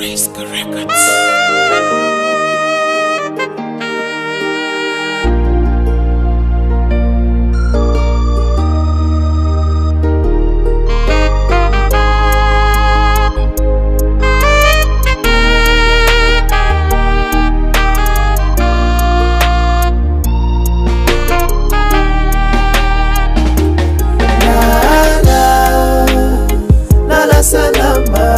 Risk Records. lala salama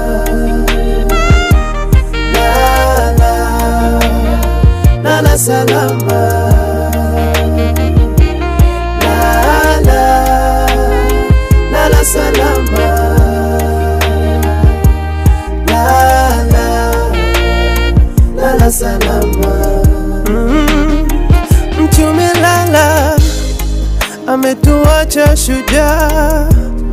lala lala salama lala lala salama lala lala salama mm, mtume lala ametuacha shujaa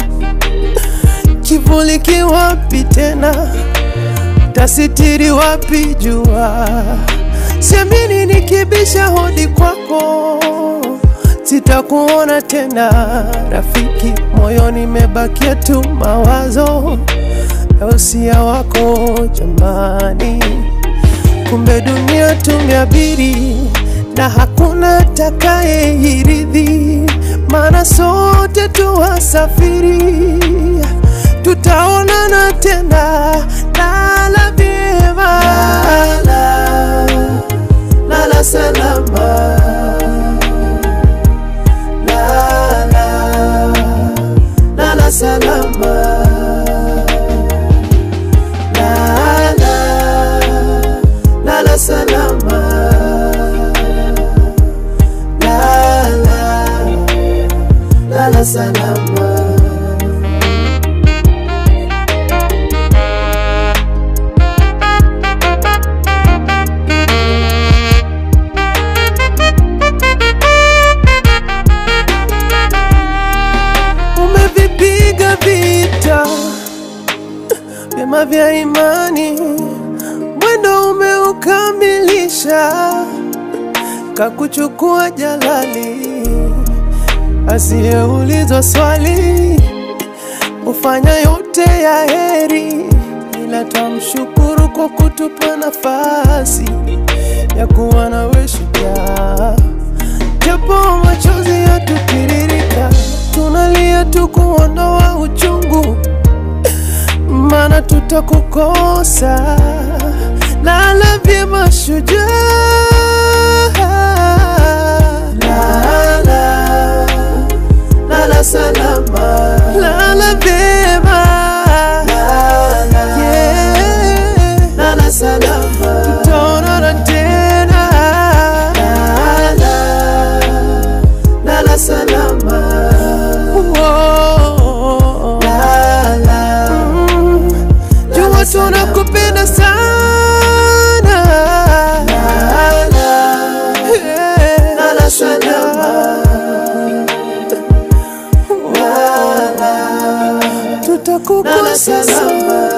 kivuli kiwapi tena, tasitiri wapi jua? Siamini nikibisha hodi kwako, sitakuona tena rafiki, moyoni mebakia tu mawazo ya usia wako jamani. Kumbe dunia tumeabiri na hakuna takayeirithi, maana sote tu wasafiri tutaonana tena. Lala vyema, lala, lala salama, lala, lala salama, lala, lala salama, lala, lala salama. umevipiga vita vyema vya imani, mwendo umeukamilisha, kakuchukua jalali asiyeulizwa swali, ufanya yote ya heri, ila twamshukuru kwa kutupa nafasi ya kuwa nawe shujaa japo machozi yatutiririka, tunalia tu kuondoa uchungu, maana tutakukosa. Lala vyema shujaa, lala, lala salama, lala vyema, yeah, lala salama, tutaonana tena, lala, lala salama, Whoa. lala, mm. jua tunakupenda sana, lala, yeah. lala salama, lala, tutakukosa sana.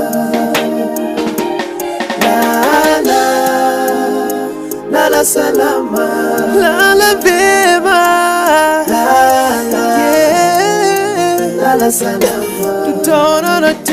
Lala, lala salama, lala vyema, lala, yeah. lala salama, tutaonana